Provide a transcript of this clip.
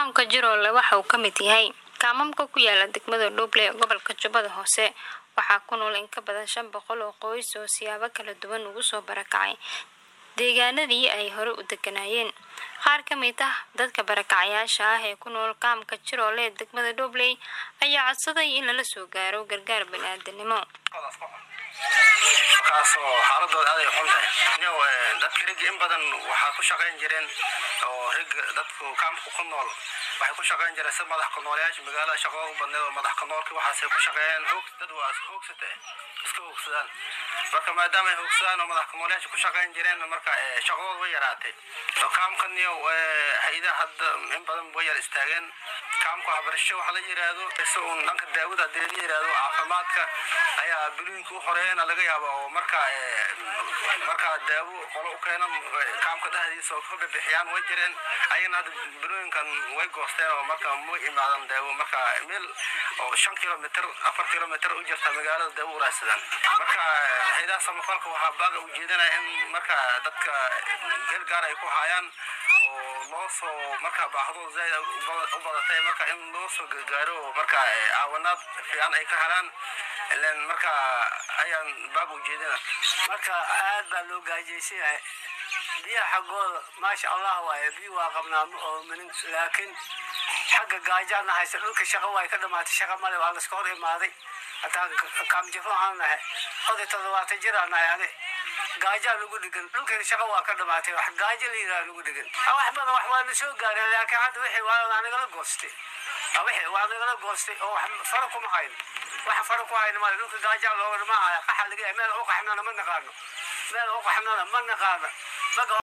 kaamka jiroole waxa uu ka mid yahay kaamamka ku yaala degmada dhuuble ee gobolka jubbada hoose waxaa ku nool in ka badan shan boqol oo qoys oo siyaabo kala duwan ugu soo barakacay deegaanadii ay hore u deganaayeen qaar ka mid ah dadka barakacayaasha ah ee ku nool kaamka jiroole ee degmada dhuubley ayaa codsaday in lala soo gaaro gargaar bani-aadanimo markaasoo xaaladooda aaday xun tahay yow dadka rigi in badan waxaa ku shaqayn jireen oo rig dadku kaamka ku nool waxay ku shaqayn jireen si madax ku noolayaasha magaalada shaqada u badneed oo madax ku noolki waxaasay ku shaqeeyeen hoog dad waa hoogsata iska hoogsadaan marka maadaama ay hoogsadaan oo madax ku noolayaasha ku shaqayn jireen marka shaqadooda way yaraatay oo kaamkan yow hay-adaha hadda in badan way yar istaageen kaamka waxbarasho waxa la yiraahdo isa uun dhanka daawada hadii la yiraahdo caafimaadka ayaa bilooyinka u horeeyana laga yaaba oo marka marka daawo qolo u keenan kaamka dhexdiisa oo ka bixiyaan way jireen ayagana hadda bilooyinkan way goosteen oo marka ma imaadan daawo marka meel oo shan kilomitr afar kilomitr u jirta magaalada daawo u raadsadaan marka haydaha samafalka waxaa baaga ujeedanaya in marka dadka geel gaar ay ku hayaan oo loo soo marka baahdooda zaaid u badatay marka in loo soo gargaaro oo marka caawanaad fiican ay ka helaan ilan marka ayaan baab ujeedina marka aad baa loo gaajaysan yahay biyaha xaggooda maasha allah waaye biyo waa qabnaa oo minin laakiin xagga gaajaana haysa dhulka shaqa waay ka dhamaatay shaqa male waa laska hor imaaday hataa kaamjifo ahaan nahay oday toddobaatan jir aan nahay ani gaajaa lagu dhigan dhulkeena shaqa waa ka dhamaatay wax gaajo la yidhaha lagu dhigan wax badan wax waa na soo gaareen laakiin hadda wixii waa nagala goostay wixii waa nagala goostay oo wax fara kuma hayn waxa fara ku hayna male dhulka gaajaa looga dhamaahaya qaxa laga yahay meel u qaxnana ma naqaano meel u qaxnana ma naqaano